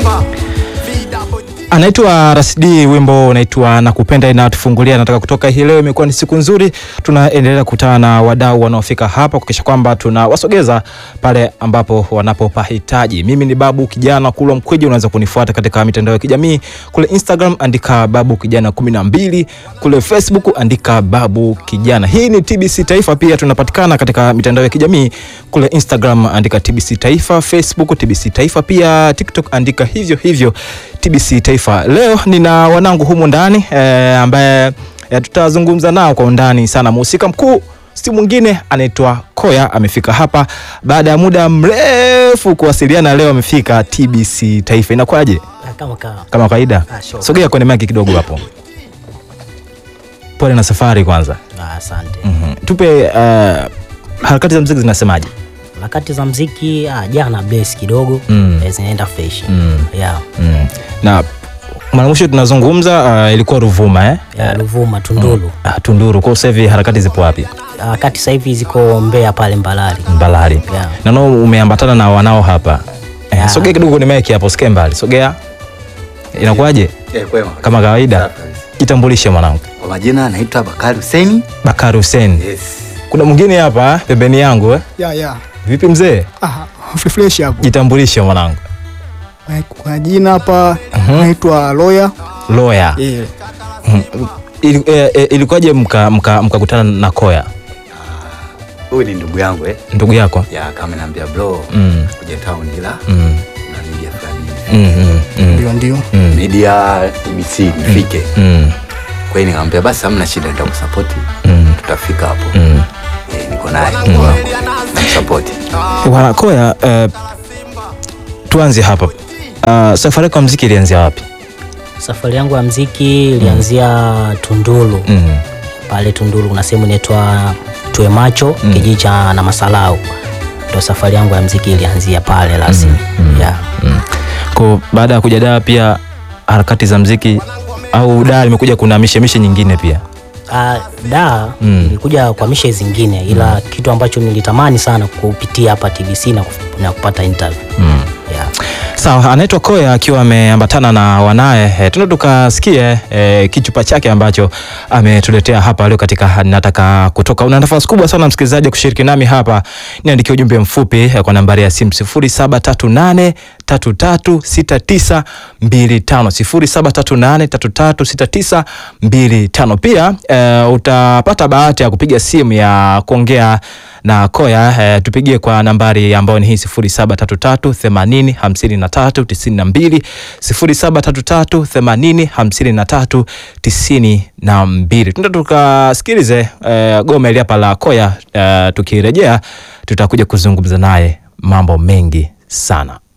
Anaitwa Rasidi, wimbo unaitwa Nakupenda inatufungulia. Nataka kutoka hii leo, imekuwa ni siku nzuri. Tunaendelea kukutana na wadau wanaofika hapa kuhakikisha kwamba tunawasogeza pale ambapo wanapopahitaji. Mimi ni Babu Kijana Kulwa Mkweji, unaweza kunifuata katika mitandao ya kijamii kule Instagram andika Babu Kijana kumi na mbili, kule Facebook andika Babu Kijana. Hii ni TBC Taifa, pia tunapatikana katika mitandao ya kijamii kule Instagram andika TBC Taifa, Facebook TBC Taifa, pia TikTok andika hivyo hivyo TBC Taifa. Leo nina wanangu humu ndani eh, ambaye eh, tutazungumza nao kwa undani sana. Mhusika mkuu si mwingine anaitwa Koya, amefika hapa baada ya muda mrefu kuwasiliana. Leo amefika TBC Taifa. Inakuwaje? Kama kawa. Kama kawaida, Ah, sure. sogea kwenye maki kidogo hapo. Pole na safari kwanza. Ah, Asante. Mhm. Tupe uh, harakati za muziki zinasemaje? Harakati za mziki ah, jana bless kidogo Mm. eh, zinaenda fresh. Mm. Yeah. Mm. Na mara mwisho tunazungumza uh, ilikuwa Ruvuma eh? Ya Ruvuma Tunduru. Ah, Tunduru. Kwa sasa hivi harakati zipo wapi? Harakati sasa hivi ziko Mbeya pale Mbalali. Mbalali. Yeah. Naona umeambatana na wanao hapa. Eh, Yeah. sogea kidogo kwenye mic hapo, sikie mbali. Sogea. Inakuwaje? Eh, kwema. Kama kawaida. Safi kabisa. Jitambulishe mwanangu. Kwa majina naitwa Bakari Hussein. Bakari Hussein. Yes. Kuna mwingine hapa pembeni yangu eh? Ya, ya. Vipi mzee? Ah, fresh hapo. Jitambulishe mwanangu. Kwa jina hapa naitwa Loya. Lawyer. Eh, Ili- eh, eh, Ilikuwaje mkakutana mka, mkakutana na Koya Huyu ni ndugu yangu eh. ndugu yako? Ya kama naambia bro, Mm. kuja town ila Mm. na media fulani. Mm, mm, mm, ndio ndio. mm, Media TBC nifike. mm, Kwa hiyo nikamwambia basi hamna shida nitakusupport. mm, Tutafika hapo. mm. Eh, niko naye ndugu wangu. Namsupport. Bwana Koya, eh, tuanze hapa. Uh, safari yako ya muziki ilianzia wapi? Safari yangu ya mziki ilianzia Tunduru. Mm. Pale Tunduru kuna sehemu inaitwa Tue Macho, kijiji cha Namasalau. Ndio safari yangu ya mziki ilianzia pale rasmi. Yeah. Mm. Kwa baada ya kuja Dar pia harakati za muziki au Dar limekuja kuna mishemishe nyingine pia. Uh, da Mm. nilikuja kwa mishe zingine ila kitu ambacho nilitamani sana kupitia hapa TBC na, kuf- na kupata interview. Mm. Yeah. Sawa, anaitwa Koya akiwa ameambatana na wanaye. E, tuna tukasikie e, kichupa chake ambacho ametuletea hapa leo katika nataka kutoka. Una nafasi kubwa sana msikilizaji kushiriki nami hapa, niandikie ujumbe mfupi e, kwa nambari ya simu 0738 336925 0738 336925. Pia e, utapata bahati ya kupiga simu ya kuongea na Koya eh, tupigie kwa nambari ambayo ni hii 0733 80 53 92 0733 80 53 92. Tunda tukasikilize eh, goma ili hapa la Koya eh, tukirejea tutakuja kuzungumza naye mambo mengi sana.